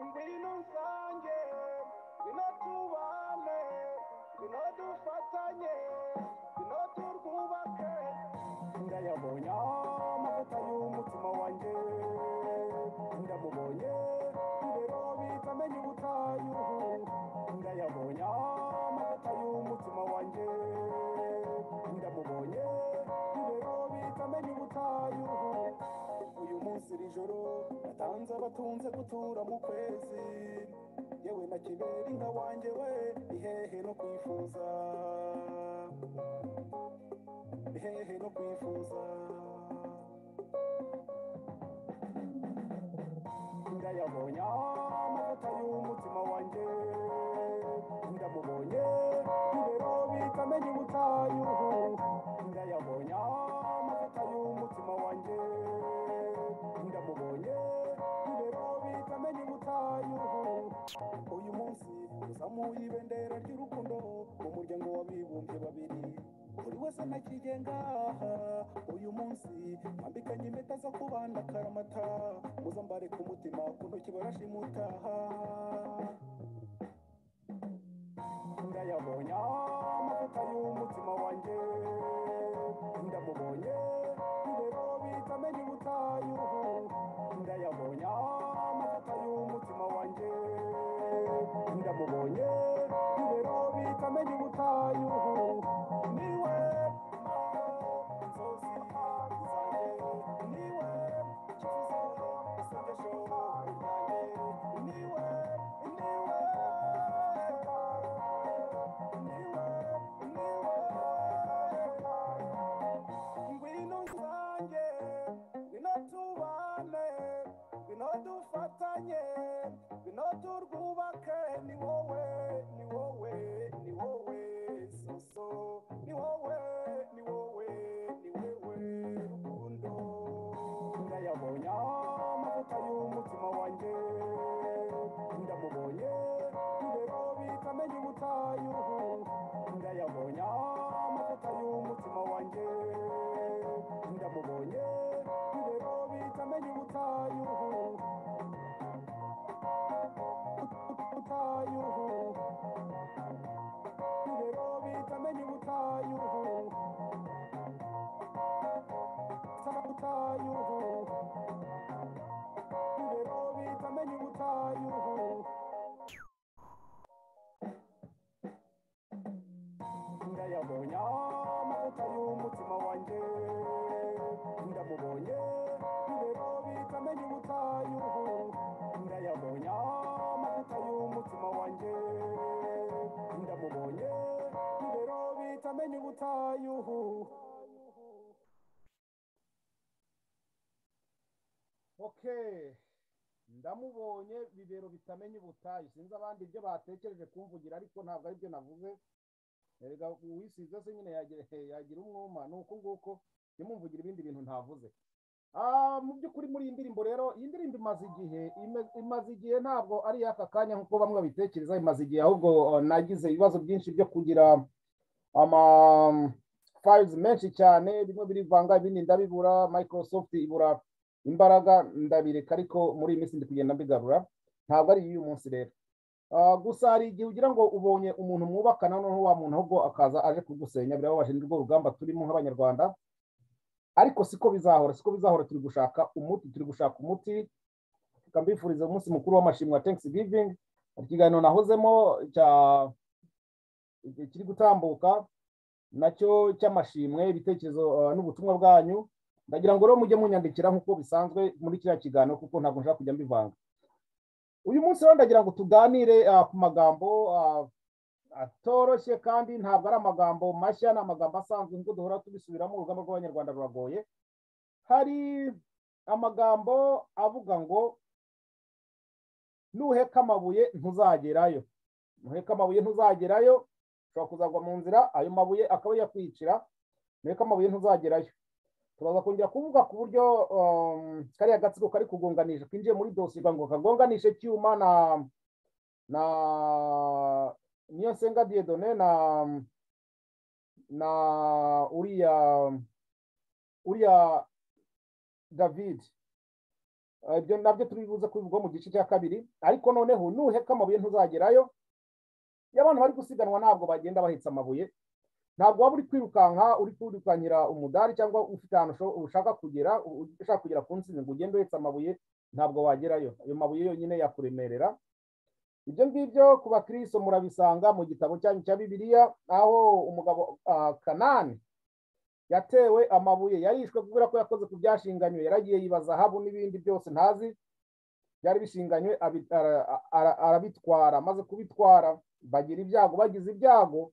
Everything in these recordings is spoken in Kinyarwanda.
ibintu rusange bino tubane bino dufatanye bino turwubake ndayabonye amavuta y'umutima wanjye ndamubonye ibero bitamenye ubutayu ndayabonye amavuta y'umutima wanjye ndamubonye ibero bitamenye ubutayu uyu munsi iri joro natanze abatunze gutura mu kwezi yewe na kibera inka wanjye we ihehe no kwifuza ihehe no kwifuza ndayabonye amavuta y'umutima wanjye ndamubonye ibero bitamenya ubutayu ndayabonye amavuta y'umutima wanjye ndamubonye ibero bitamenya ubutayu uyu munsi uzamuye ibendera ry'urukundo mu muryango w'abibumbye babiri buri wese ntakigenga uyu munsi mbambikanye impeta zo kubana karamata muzambare ku mutima ku ntoki barashimutaha ndayabonye amavuta y'umutima wanjye ndamubonye ibero bitamenye ubutayu ndayabonye amavuta y'umutima wanjye ndamubonye ibero bitamenye ubutayu niwe nzozi zanjye niwe ikifuzo isengesho ryanjye niwe niwe niwe niwe ngwino nsange ngwino tubane ngwino dufatanye ngwino turwubake ni wowe ni wowe ni wowe soso ni wowe ni wowe ni wewe rukundo ndayabonye amavuta y'umutima wanjye ndamubonye ibero bitamenye ubutayu ndayabonye amavuta y'umutima wanjye ndamubonye ibero bitamenye ubutayu ubutayu ibero bitamenye ubutayu ubutayu ibero bitamenye ubutayu ndayabonye amavuta y'umutima wanjye ndamubonye ibero bitamenya ubutayu ndayabonye amavuta y'umutima wanjye ndamubonye ibero bitamenya ubutayu okay ndamubonye bibero bitamenya ubutayu sinzi abandi ibyo batekereje kumvugira ariko ntabwo aribyo navuze erega uwisize se nyine yagira yagira umwuma ni uko nguko jya ibindi bintu ntavuze mu by'ukuri muri iyi ndirimbo rero iyi ndirimbo imaze igihe imaze igihe ntabwo ari iy'aka kanya nk'uko bamwe babitekereza imaze igihe ahubwo nagize ibibazo byinshi byo kugira ama fayizi menshi cyane bimwe birivanga ibindi ndabibura microsoft ibura imbaraga ndabireka ariko muri iyi minsi ndi kugenda mbigarura ntabwo ari iy'uyu munsi rero gusa hari igihe ugira ngo ubonye umuntu mwubakana noneho wa muntu ahubwo akaza aje kugusenya birababaje ni rwo rugamba turimo nk'abanyarwanda ariko siko bizahora siko bizahora turi gushaka umuti turi gushaka umuti tukambifuriza umunsi mukuru w'amashimwe wa thanksgiving ikiganiro nahozemo cya kiri gutambuka nacyo cy'amashimwe ibitekerezo n'ubutumwa bwanyu ndagira ngo rero mujye munyandikira nk'uko bisanzwe muri kiriya kiganiro kuko ntabwo nshaka kujya mbivanga uyu munsi rero ndagira ngo tuganire ku magambo atoroshye kandi ntabwo ari amagambo mashya ni amagambo asanzwe nk'uko duhora tubisubiramo urugamba rw'abanyarwanda ruragoye hari amagambo avuga ngo nuheka amabuye ntuzagerayo nuheka amabuye ntuzagerayo ushobora kuzagwa mu nzira ayo mabuye akaba yakwicira nuheka amabuye ntuzagerayo turaza kongera kuvuga ku buryo kariya gatsiko kari kugonganisha kinjiye muri dosiye ngo kagonganishe cyuma na na niyo nsenga diyedone na na uriya uriya david Ah, ibyo nabyo turi buze kubivuga mu gice cya kabiri ariko noneho nuheka amabuye ntuzagerayo iyo abantu bari gusiganwa ntabwo bagenda bahetse amabuye ntabwo waba uri kwirukanka uri kwirukanyira umudari cyangwa ufite ahantu usho- ushaka kugera u- ushaka kugera ku ntsinzi ngo ugende uhetse amabuye ntabwo wagerayo ayo mabuye yonyine yakuremerera ibyo ngibyo ku bakristo murabisanga mu gitabo cyanyu cya bibiliya aho umugabo ah, kanani yatewe amabuye yarishwe kubera ko yakoze ku byashinganywe yaragiye yiba zahabu n'ibindi byose ntazi byari bishinganywe abi- ara- ara- arabitwara amaze kubitwara bagira ibyago bagize ibyago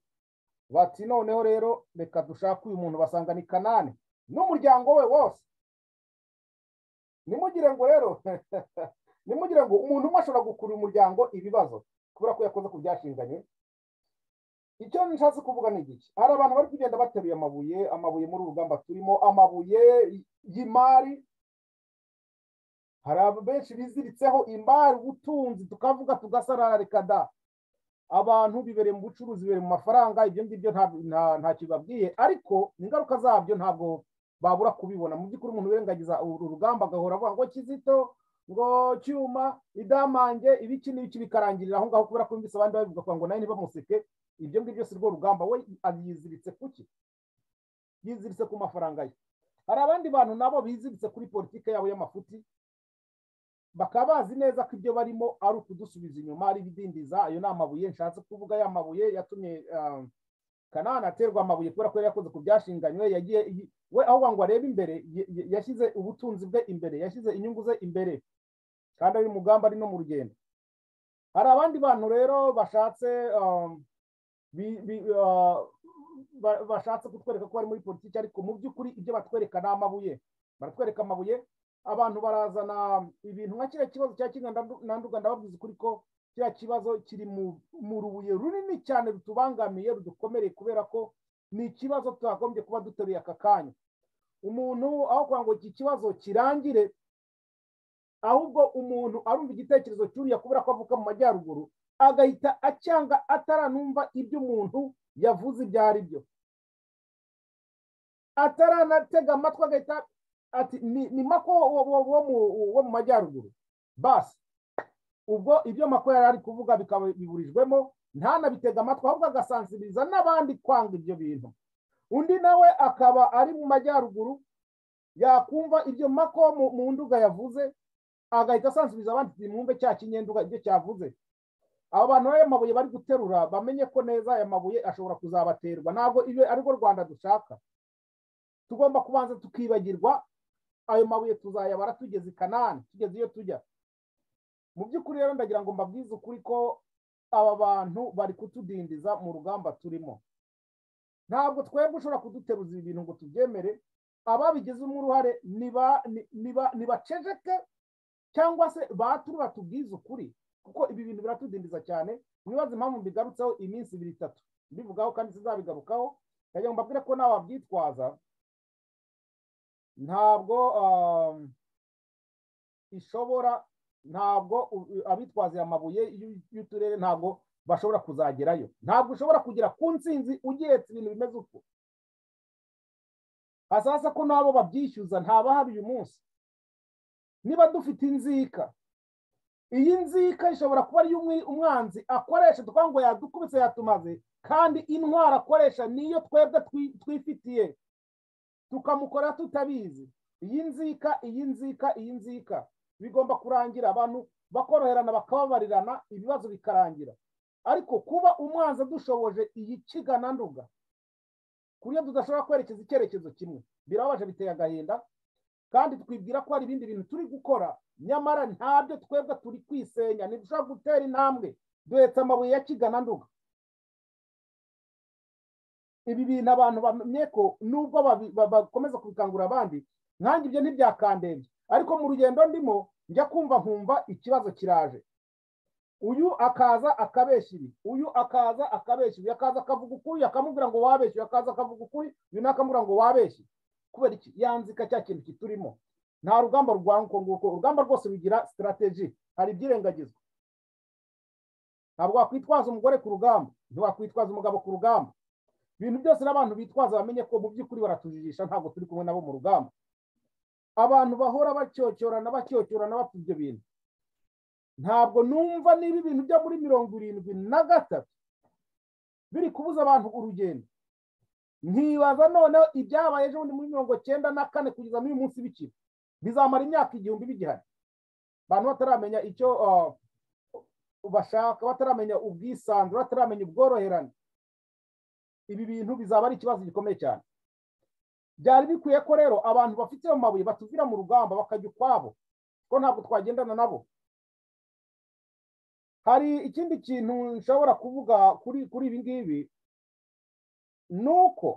bati noneho rero reka dushake uyu muntu basanga ni kanani n'umuryango we wose nimugire ngo rero nimugire ngo umuntu umwe ashobora gukurura umuryango ibibazo kubera ko yakoze ku byashinganye icyo nshatse kuvuga ni iki hari abantu bari kugenda bateruye amabuye amabuye muri uru rugamba turimo amabuye y'imari hari abantu benshi biziritseho imari ubutunzi tukavuga tugasarara reka da abantu bibereye mu bucuruzi bibereye mu mafaranga ibyo ngibyo nta- nta- ntacyo bibabwiye ariko ingaruka zabyo ntabwo babura kubibona mu by'ukuri umuntu urengagiza uru rugamba agahora avuga ngo kizito ngo cyuma idamange ibiki n'ibiki bikarangirira aho ngaho kubera ko yumvise abandi babivuga kugira ngo nawe ntibamuseke ibyo ngibyo si rwo rugamba we yiziritse ku ki yiziritse ku mafaranga ye hari abandi bantu nabo biziritse kuri politike yabo y'amafuti bakaba bazi neza ko ibyo barimo ari ukudusubiza inyuma ari ibidindiza ayo ni amabuye nshatse kuvuga ya mabuye yatumye ah, kanani aterwa amabuye kubera ko yari yakoze ku byashinganywe yagiye yi- we aho ngo arebe imbere ye- ye- yashyize ubutunzi bwe imbere yashyize inyungu ze imbere kandi ari mu mugamba ari no mu rugendo hari abandi bantu rero bashatse ah, bi- bi- ah, ba- bashatse kutwereka ko bari muri politiki ariko mu by'ukuri ibyo batwereka ni amabuye baratwereka amabuye abantu barazana ibintu nka kiriya kibazo cya kinga ndandu- nanduga ndababwiza ukuri ko kiriya kibazo kiri mu mu rubuye runini cyane rutubangamiye rudukomereye kubera ko ni ikibazo twagombye kuba duteruye aka kanya umuntu aho kugira ngo iki kibazo kirangire ahubwo umuntu arumva igitekerezo cyuriya kubera ko avuka mu majyaruguru agahita acyanga ataranumva ibyo umuntu yavuze ibyo ari byo ataranatega amatwi agahita ati ni, ni mako wo, wo, wo, mu, wo mu majyaruguru basi ubwo ibyo mako yari ari kuvuga bikaba biburijwemo ntanabitega amatwi ahubwo agasansiriza n'abandi kwanga ibyo bintu undi nawe akaba ari mu majyaruguru yakumva ibyo mako mu, mu nduga yavuze agahita asansubiza abandi nimwumve cya kinyenduga ibyo cyavuze abo bantu rero ayo mabuye bari guterura bamenye ko neza aya mabuye ashobora kuzabaterwa ntabwo iyo ari rwo rwanda dushaka tugomba kubanza tukibagirwa ayo mabuye tuzayabara tugeze i kanani tugeze iyo tujya mu by'ukuri rero ndagira ngo mbabwize ukuri ko aba bantu bari kutudindiza mu rugamba turimo ntabwo twebwe ushobora kuduteruza ibi bintu ngo tubyemere ababigizemo uruhare niba niba nibaceceke cyangwa se baturu batubwize ukuri kuko ibi bintu biratudindiza cyane mwibaze impamvu mbigarutseho iminsi ibiri itatu mbivugaho kandi sizabigarukaho ndagira ngo mbabwire ko nawe wabyitwaza ntabwo um, ishobora ntabwo u- u- abitwaziye amabuye y'u- y'uturere ntabwo bashobora kuzagerayo ntabwo ushobora kugera ku ntsinzi ugihetse ibintu bimeze uko hasasa ko n'abo babyishyuza ntabahari uyu munsi niba dufite inzika iyi nzika ishobora kuba ari iy'umwi- umwanzi akoresha tukavuga ngo yadukubise yatumaze kandi intwaro akoresha niyo twebwe twi- twifitiye tukamukora tutabizi iyi nzika iyi nzika iyi nzika bigomba kurangira abantu bakoroherana bakababarirana ibibazo bikarangira ariko kuba umwanzi adushoboje iyi kigananduga ku buryo tudashobora kwerekeza icyerekezo kimwe birababaje biteye agahinda kandi twibwira ko hari ibindi bintu turi gukora nyamara ntabyo twebwe turi kwisenya ntidushobora gutera intambwe duhetse amabuye ya kigananduga ibi bintu abantu bamenye ko nubwo babi- ba- bakomeza kubikangurira abandi nkange ibyo ntibyakandembye ariko mu rugendo ndimo njya kumva nkumva ikibazo kiraje uyu akaza akabeshya ibi uyu akaza akabeshya ibi akaza akavuga ukuri uyu akamubwira ngo wabeshye uyu akaza akavuga ukuri uyu nawe akamubwira ngo wabeshye kubera iki yanzika cya kintu kiturimo nta rugamba rurwana uko nguko urugamba rwose rugira sitarateji hari ibyirengagizwa ntabwo wakwitwaza umugore ku rugamba ntiwakwitwaza umugabo ku rugamba ibintu byose n'abantu bitwaza bamenye ko mu by'ukuri baratujijisha ntabwo turi kumwe nabo mu rugamba abantu bahora bacyocyorana bacyocyorana bapfa ibyo bintu ntabwo numva niba ibintu byo muri mirongo irindwi na gatatu biri kubuza abantu urugendo nkibaza noneho ibyabaye ejo bundi muri mirongo cyenda na kane kugeza n'uyu munsi bikiri bizamara imyaka igihumbi bigihari abantu bataramenya icyo ah, bashaka bataramenya ubwisanzure bataramenya ubworoherane ibi bintu bizaba ari ikibazo gikomeye cyane byari bikwiye ko rero abantu bafite ayo mabuye batuvira mu rugamba bakajya ukwabo ko ntabwo twagendana nabo hari ikindi kintu nshobora kuvuga kuri kuri ibi ngibi ni uko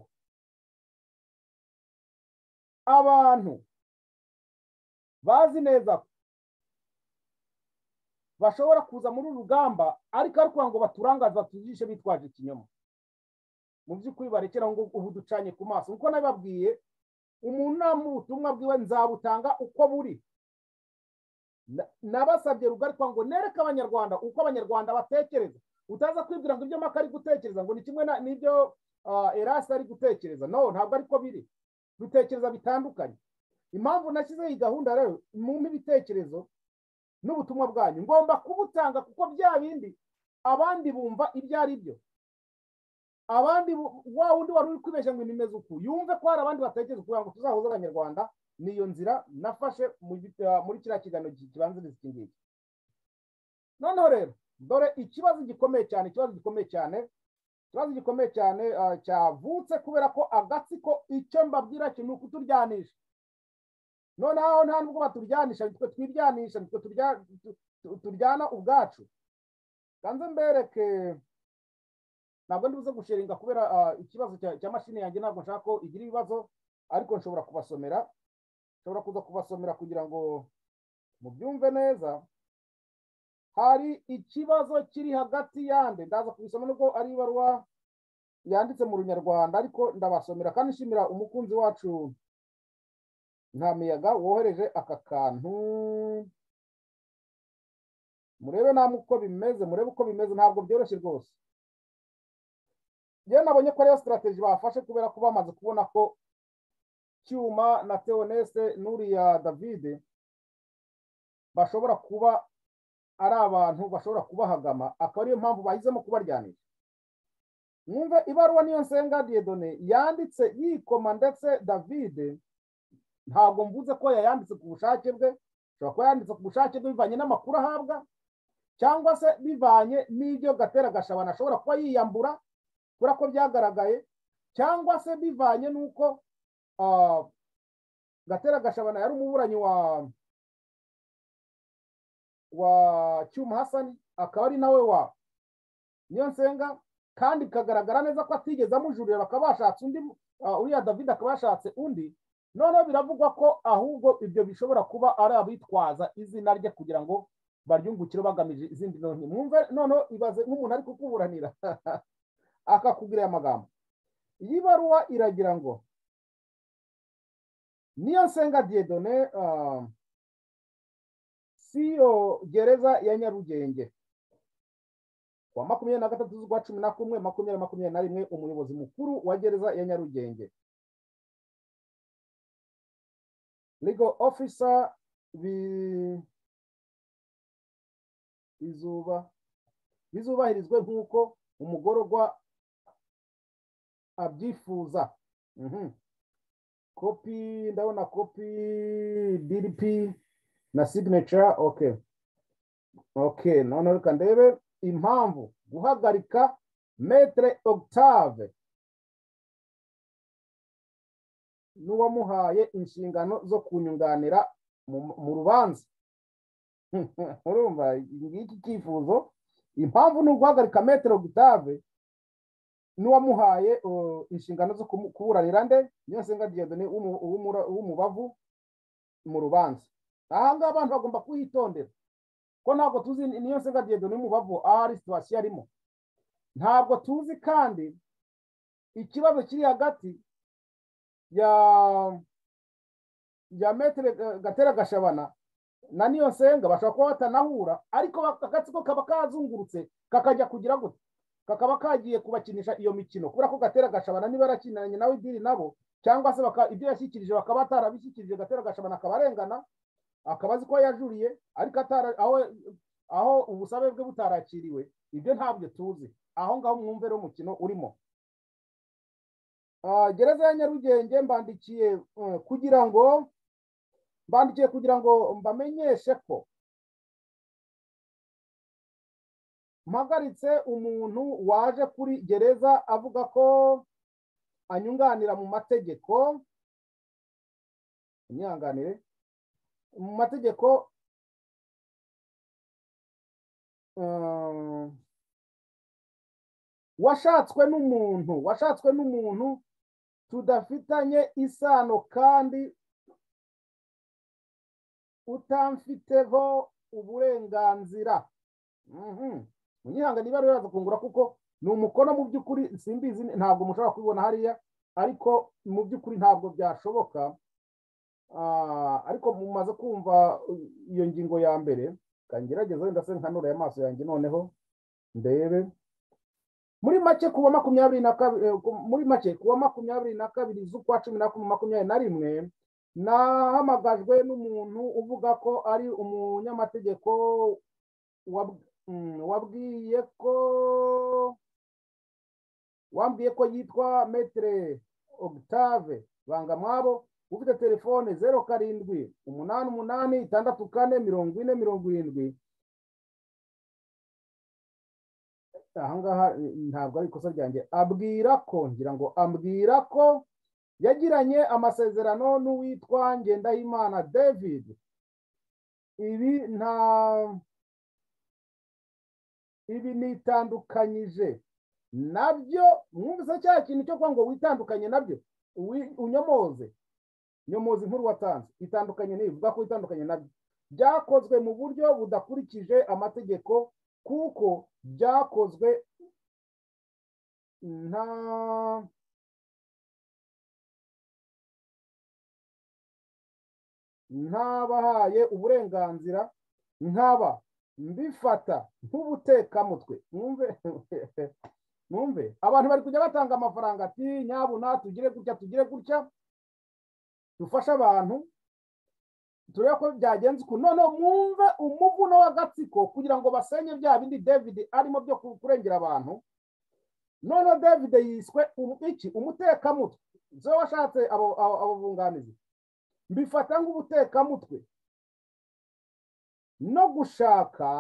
abantu bazi neza ko bashobora kuza muri uru rugamba ariko ari kugira ngo baturangaza tujishe bitwaje ikinyoma mu by'ukuri barekera ngo ubu ducanye ku maso nkuko nabibabwiye umuntu nta ubutumwa bwiwe nzabutanga uko buri Na- nabasabye rugari kugira ngo nereke abanyarwanda uko abanyarwanda batekereza utaza kwibwira ngo ibyo maka ari gutekereza ngo ni kimwe na- n'ibyo ah, erasi ari gutekereza no ntabwo ariko biri dutekereza bitandukanye impamvu nashyizeho iyi gahunda rero mumpe ibitekerezo n'ubutumwa bwanyu ngomba kubutanga kuko bya bindi abandi bumva ibyo ari byo abandi bu- wa wundi wari uri kwibeshya ngo nimeze uku yumve ko hari abandi batekereza kugira ngo tuzahuze abanyarwanda niyo nzira nafashe mu gi- ah, muri kiriya kiganiro ki- kibanziriza iki ngiki noneho rero dore ikibazo gikomeye cyane ikibazo gikomeye cyane ikibazo gikomeye cyane ah, cyavutse kubera ko agatsiko icyo mbabwira cyo ni ukuturyanisha noneho nta nubwo baturyanisha nitwe twiryanisha nitwe turya- tu- tu- turyana ubwacu kanze mbereke ntabwo ndi buze gusharinga kubera ah, ikibazo cya cya mashini yanjye ntabwo nshaka ko igira ibibazo ariko nshobora kubasomera nshobora kuza kubasomera kugira ngo mubyumve neza hari ikibazo kiri hagati yande ndaza kubisoma nubwo ari ibaruwa yanditse mu runyarwanda ariko ndabasomera kandi nshimira umukunzi wacu nta miyaga wohereje aka kantu murebe namwe uko bimeze murebe uko bimeze ntabwo byoroshye rwose njyewe nabonye ko ariyo sitarateji bafashe kubera ko bamaze kubona ko cyuma na teonese n'uriya davide bashobora kuba ari abantu bashobora kubahagama akaba ariyo mpamvu bahisemo kubaryanisha mwumve ibaruwa niyo nsenga diedone yanditse yikoma ndetse davide ntabwo mvuze ko yayanditse ku bushake bwe ashobora kuba yanditse ku bushake bwe bivanye n'amakuru ahabwa cyangwa se bivanye n'ibyo gatera gashabana ashobora kuba yiyambura kubera ko byagaragaye cyangwa se bivanye n'uko ah, gatera gashabana yari umuburanyi wa wa cyuma hasani akaba ari nawe wa niyo nsenga kandi bikagaragara neza ko atigeze amujurira bakaba bashatse undi ah, uriya david akaba yashatse undi noneho biravugwa ko ahubwo ibyo bishobora kuba ari abitwaza izina rye kugira ngo baryungukire bagamije izindi none mwumve noneho ibaze nk'umuntu ari kukuburanira akakubwira aya magambo iyi baruwa iragira ngo niyo nsenga diedone ah, siyo gereza ya nyarugenge ku wa makumyabiri na gatatu z'ukwa cumi na kumwe makumyabiri makumyabiri na rimwe umuyobozi mukuru wa gereza ya nyarugenge legal officer bi bizuba bizubahirizwe nk'uko umugororwa abyifuza Mhm. kopi ndabona kopi dp na signature okay okay noneho reka ndebe impamvu guhagarika metre octave n'uwamuhaye inshingano zo kunyunganira mu- mu rubanza urumva ngiki cyifuzo impamvu ni uguhagarika metre octave n'uwamuhaye uh, inshingano zo kumu- kuburanira nde niyo nsenga diedone w'umu- w'umura- w'umubavu mu rubanza aha ngaha abantu bagomba kuhitondera ko ntabwo tuzi niyo nsenga diedone w'umubavu aho ari situwasiyo arimo ntabwo tuzi kandi ikibazo kiri hagati ya ya metere eh, gatera gashabana na niyo nsenga bashobora kuba batanahura ariko agatsiko kaba kazungurutse kakajya kugira gute kakaba kagiye kubakinisha iyo mikino kubera ko gatera gashabana niba yarakinanye nawe idiri nabo cyangwa se baka- ibyo yashyikirije bakaba atarabishyikirije gatera gashabana akabarengana akaba azi ko yajuriye ariko atara aho aho ubusabe bwe butarakiriwe ibyo ntabyo tuzi aho ngaho mwumve rero umukino urimo Ah, gereza ya nyarugenge mbandikiye eh, kugira ngo mbandikiye kugira ngo mbamenyeshe ko mpagaritse umuntu waje kuri gereza avuga ko anyunganira mu mategeko imyihanganire mu mategeko eh, washatswe n'umuntu washatswe n'umuntu tudafitanye isano kandi utamfiteho uburenganzira Mhm. munyihangane niba rero yaza kungura kuko ni umukono mu by'ukuri simbizi ntabwo mushobora kubibona hariya ariko mu by'ukuri ntabwo byashoboka Ah, ariko mumaze kumva uh, iyo ngingo ya mbere kangerageza wenda se nkanura amaso yanjye noneho ndebe muri make kuwa makumyabiri na kabiri eh, ku- muri make kuwa makumyabiri na kabiri z'ukwa cumi na kumwe makumyabiri na rimwe nahamagajwe n'umuntu uvuga ko ari umunyamategeko wab- mm, wabwiye ko wambwiye ko yitwa metere octave bangamwabo ufite telefone zeru karindwi umunani umunani itandatu kane mirongo ine mirongo irindwi ahangaha eh, ntabwo ari ikosa ryanjye abwira ko ngira ngo ambwira ko yagiranye amasezerano n'uwitwa ngendahimana david ibi nta ibi nitandukanyije nabyo mwumvise cya kintu cyo kuvuga ngo witandukanye nabyo uwi- unyomoze nyomoze inkuru watanze itandukanye ntibivuga ko itandukanye nabyo byakozwe mu buryo budakurikije amategeko kuko byakozwe nta ntabahaye uburenganzira nkaba mbifata nk'ubutekamutwe mwumve mwumve abantu bari kujya batanga amafaranga ati nyabuna tugire gutya tugire gutya dufashe abantu turebe ko byagenze uku noneho mwumve umuvuno w'agatsiko kugira ngo basenye bya bindi david arimo byo ku- kurengera abantu noneho david yiswe um- iki umutekamutwe zo washatse abo- abo abo bunganizi mbifata nk'ubutekamutwe no gushaka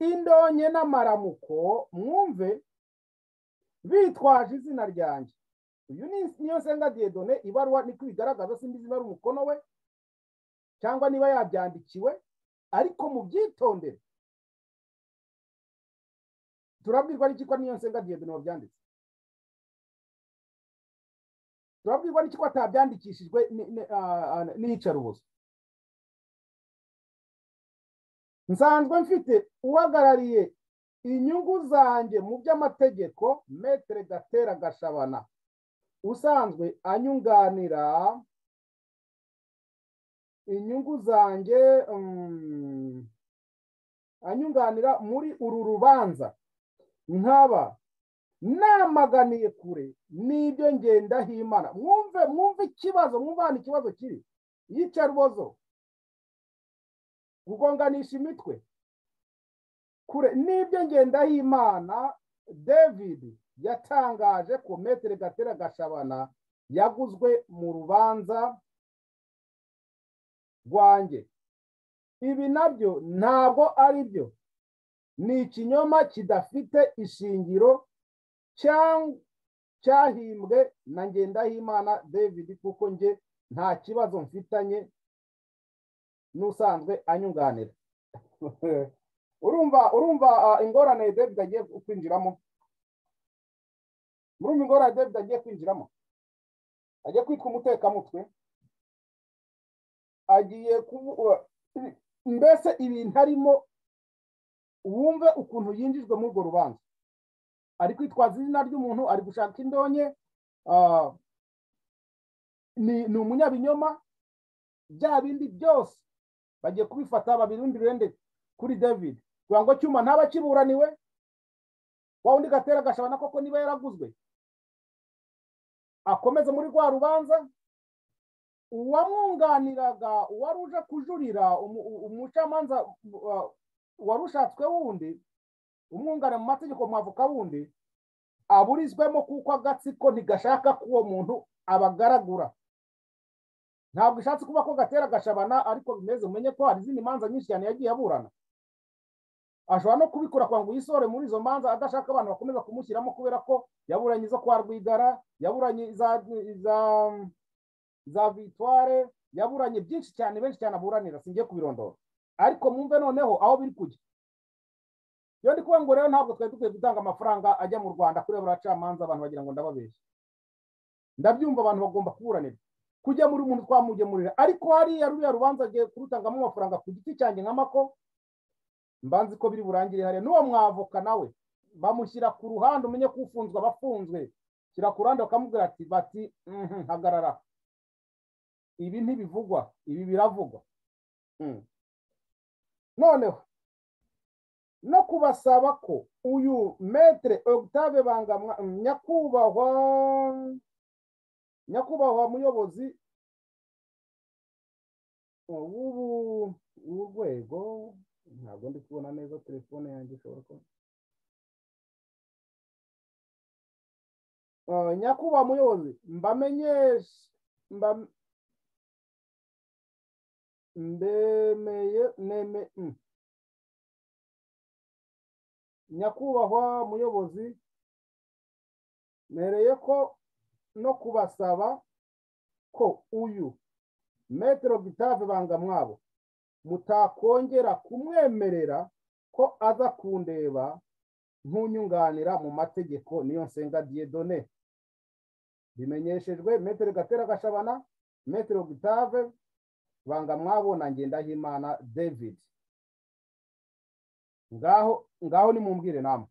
indonke n'amaramuko mwumve bitwaje izina ryanjye uyu ni niyo nsenga diyedone ibaruwa niko ibigaragaza simba izina ari umukono we cyangwa niba yabyandikiwe ariko mu byitondere turabwirwa n'iki ko niyo nsenga diyedone wabyanditse turabwirwa n'iki ko atabyandikishijwe ni- ni- ah, ah, n'iyicarubozo nsanzwe mfite uhagarariye inyungu zanjye mu by'amategeko metere gatera gashabana usanzwe anyunganira inyungu zanjye mm, anyunganira muri uru rubanza nkaba namaganiye kure n'ibyo ngendahimana mwumve mwumve ikibazo mwumve hano ikibazo kiri iyicarubozo gugonganisha imitwe kure n'ibyo ngendahimana david yatangaje ko metere gatera gashabana yaguzwe mu rubanza rwanjye ibi nabyo ntabwo ari byo ni ikinyoma kidafite ishingiro cyang- cyahimbwe na ngendahimana david kuko njye nta kibazo mfitanye n'usanzwe anyunganira urumva urumva ah, ingorane david agiye kwinjiramo murumva ingorane david agiye kwinjiramo agiye kwitwa umutekamutwe agiye kubu mbese ibintu arimo wumve ukuntu yinjijwe muri urwo rubanza ari kwitwaza izina ry'umuntu ari gushaka indonke ah, ni ni umunyabinyoma bya bindi byose bagiye kubifata babirundire kuri david kugira ngo cyuma ntaba kiburaniwe wa undi gatera gashabana koko niba yaraguzwe akomeze muri rwa rubanza uwamwunganiraga uwari uje kujurira umu- u- umucamanza uh, wari ushatswe wundi umwunganira mu mategeko mwavoka wundi aburizwemo kuko agatsiko ntigashaka ko uwo muntu abagaragura ntabwo ishatse kuba ko gatera gashabana ariko bimeze umenye ko hari izindi manza nyinshi cyane yagiye aburana ashobora no kubikora kugira ngo yisore muri izo manza adashaka abantu bakomeza kumushyiramo kubera ko yaburanye izo kwa rwigara yaburanye iza iza za vitware yaburanye byinshi cyane benshi cyane aburanira singiye kubirondora ariko mwumve noneho aho biri kujya iyo ndi kuvuga ngo rero ntabwo twari dukwiye gutanga amafaranga ajya mu rwanda kurebera abacamanza abantu bagira ngo ndababeshya ndabyumva abantu bagomba kuburanira kujya muri umuntu twamugemurira ariko hariya ruriya rubanza agiye kurutangamo amafaranga ku giti cyanjye nka mako mbanzi ko biri burangire hariya n'uwo mwavoka nawe bamushyira ku ruhande umenye ko ufunzwe aba afunzwe shyira ku ruhande bakamubwira ati bati "Mhm, hagarara ibi ntibivugwa ibi biravugwa Mm. noneho no kubasaba ko uyu metere octave bangamwa nyakubahwa nyakubahwa muyobozi uh, w'ubu w'urwego ntabwo ndi kubona neza telefone yanjye ishobora kuba Uh, nyakubahwa muyobozi mbamenyeshe mba- mbemeye neme mm. nyakubahwa muyobozi mereye ko no kubasaba ko uyu metero gitave banga mwabo mutakongera kumwemerera ko aza kundeba nk'unyunganira mu mategeko niyo nsenga diyedone bimenyeshejwe metero gatera gashabana metero gitave banga mwabo na ngendahimana david ngaho ngaho nimumbwire namwe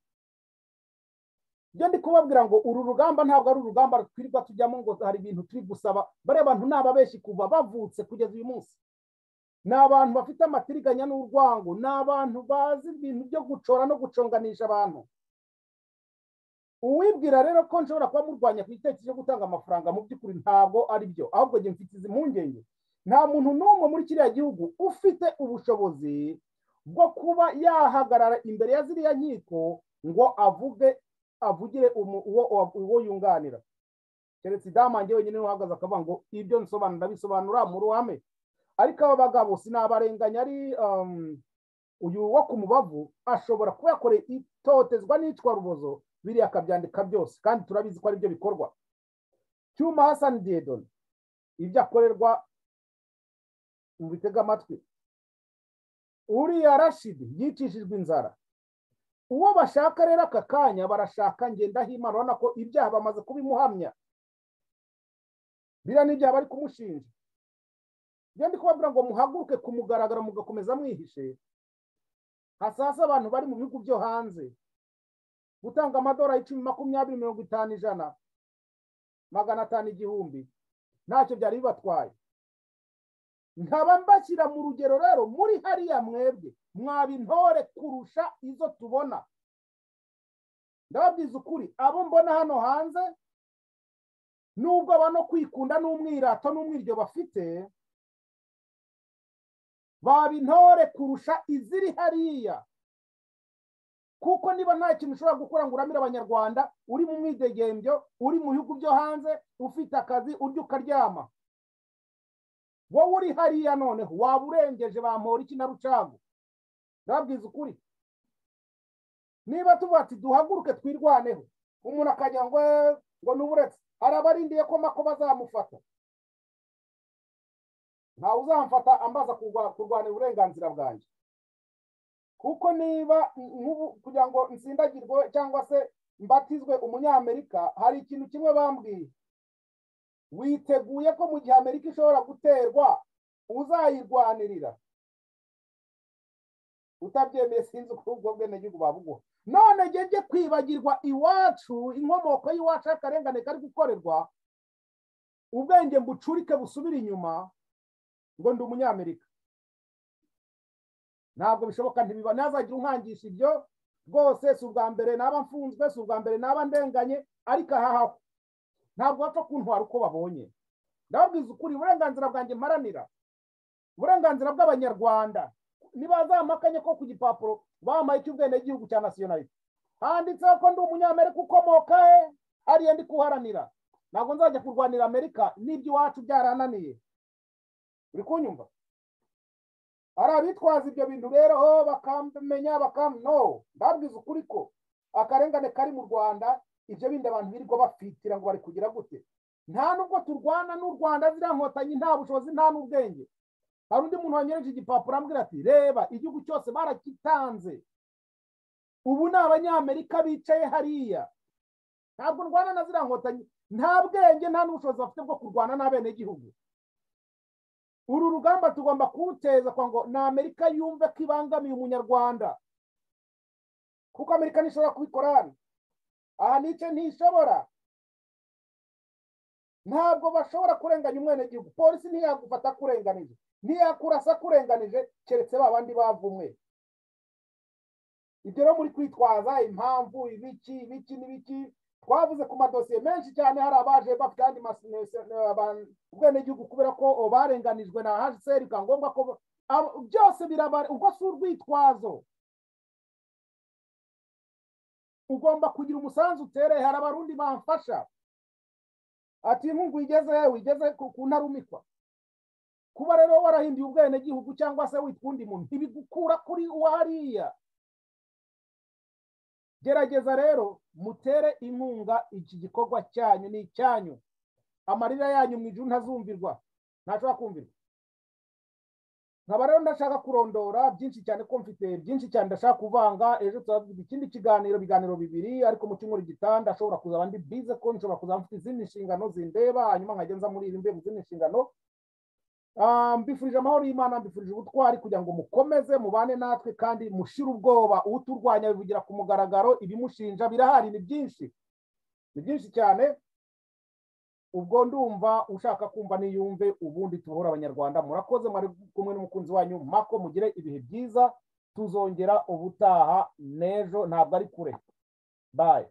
ibyo ndi kubabwira ngo uru rugamba ntabwo ari urugamba twirirwa tujyamo ngo hari ibintu turi gusaba bariya bantu ni ababeshi kuva bavutse kugeza uyu munsi ni abantu bafite amatiriganya n'urwango ni abantu bazi ibintu byo gucora no guconganisha abantu uwibwira rero ko nshobora kuba murwanya ku gitekerezo cyo gutanga amafaranga mu by'ukuri ntabwo ari byo ahubwo njye mfite izi mpungenge nta muntu n'umwe muri kiriya gihugu ufite ubushobozi bwo kuba yahagarara imbere ya ziriya nkiko ngo avuge avugire umu- uwo uwo yunganira keretse idamange wenyine uhagaze akavuga ngo ibyo nsobanura ndabisobanura mu ruhame ariko aba bagabo sinabarenganya ari um, uyu wo ku mubavu ashobora kuba yakoreye itotezwa n'itwa rubozo biriya akabyandika byose kandi turabizi ko aribyo bikorwa cyuma hasani diyedoni ibyo akorerwa mubitega amatwi uriya rashidi yicishijwe inzara uwo bashaka rero aka kanya barashaka ngendahimana urabona ko ibyaha bamaze kubimuhamya biriya ni ibyaha bari kumushinja iyo ndi kubabwira ngo muhaguruke ku mugaragaro mugakomeza mwihishe hasasa abantu bari mu bihugu byo hanze gutanga amadolari icumi makumyabiri mirongo itanu ijana magana atanu igihumbi ntacyo byari bibatwaye nkaba mbashyira mu rugero rero muri hariya mwebwe mwaba intore kurusha izo tubona ndababwiza ukuri abo mbona hano hanze nubwo aba no kwikunda n'umwirato n'umwiryo bafite baba intore kurusha iziri hariya kuko niba nta kintu ushobora gukora ngo uramire abanyarwanda uri mu mwidegembyo uri mu bihugu byo hanze ufite akazi urya ukaryama wowe uri hariya noneho waba urengeje bampora iki na rucagu ndababwiza ukuri niba tuvuga ati duhaguruke twirwaneho umuntu akajya ngo "Eh, ngo ni uburetse hari abarindiye ko mako bazamufata ntawe uzamfata ambaza kurwa- kurwanira uburenganzira bwanjye kuko niba nk'ubu kugira ngo nsindagirwe cyangwa se mbatizwe umunyamerika hari ikintu kimwe bambwiye witeguye ko mu gihe amerika ishobora guterwa uzayirwanirira utabyemeye sinzi uko ubwo bwenegihugu babuguha none njye njye kwibagirwa iwacu inkomoko y'iwacu y'akarengane kari gukorerwa ubwenge mbucurike busubire inyuma ngo ndi umunyamerika ntabwo bishoboka ntibiba ntazagira umwangisha ibyo rwose si ubwa mbere naba mfunzwe si ubwa mbere naba ndenganye ariko ahahaho ntabwo bapfa kuntwara uko babonye ndababwiza ukuri uburenganzira bwanjye mparanira uburenganzira bw'abanyarwanda ntibazamakanye ko ku gipapuro bampaye icy'ubwenegihugu cya nasiyonarite handitseho ko ndi umunyamerika ukomoka he ariye ndi kuharanira ntabwo nzajya kurwanira amerika n'iby'iwacu byarananiye uri kunyumva hari abitwaza ibyo bintu rero bakamenya bakam no ndabwiza ukuri ko akarengane kari mu rwanda ibyo bindi abantu birirwa bafitira ngo bari kugira gute nta nubwo turwana n'u rwanda ziriya nkotanyi nta bushobozi nta n'ubwenge hari undi muntu wanyereje igipapuro ambwira ati reba igihugu cyose barakitanze ubu ni abanyamerika bicaye hariya ntabwo ndwana na ziriya nkotanyi nta bwenge nta n'ubushobozi bafite bwo kurwana n'abenegihugu uru rugamba tugomba kuruteza kwa ngo ni amerika yumve ko ibangamiye umunyarwanda kuko amerika ntishobora kubikorana aha nicyo ntishobora ntabwo bashobora kurenganya umwenegihugu polisi ntiyagufata kurenganije ntiyakurasa kurenganije keretse ba bandi bavumwe ibyo rero muri kwitwaza impamvu ibiki ibiki n'ibiki twavuze ku madosiye menshi cyane hari abaje bafite andi ubwenegihugu kubera ko barenganijwe na hsr bikaba ngombwa ko byose birabara ubwo si urwitwazo ugomba kugira umusanzu utereye hari abarundi bamfasha ati nkungu wigeze wigeze ku ntarumikwa kuba rero warahinduye ubwenegihugu cyangwa se witwa undi muntu ntibigukura kuri hariya gerageza rero mutere inkunga iki gikorwa cyanyu ni icyanyu amarira yanyu mu ijuru ntazumvirwa ntashobora kumvirwa nkaba rero ndashaka kurondora byinshi cyane ko mfite byinshi cyane ndashaka kuvanga ejo turavuga ikindi kiganiro ibiganiro bibiri ariko mu cyumweru gitanda ashobora kuzaba ndi bize ko nshobora kuzaba mfite izindi nshingano zindeba hanyuma nkajya nza muri iri mu zindi nshingano mbifurije amahoro y'imana mbifurije ubutwari kugira ngo mukomeze mubane natwe kandi mushire ubwoba uturwanya bivugira ku mugaragaro ibimushinja birahari ni byinshi ni byinshi cyane ubwo ndumva ushaka kumva niyumve ubundi tubohora abanyarwanda murakoze mwari kumwe n'umukunzi wanyu mako mugire ibihe byiza tuzongera ubutaha n'ejo ntabwo ari kure bayi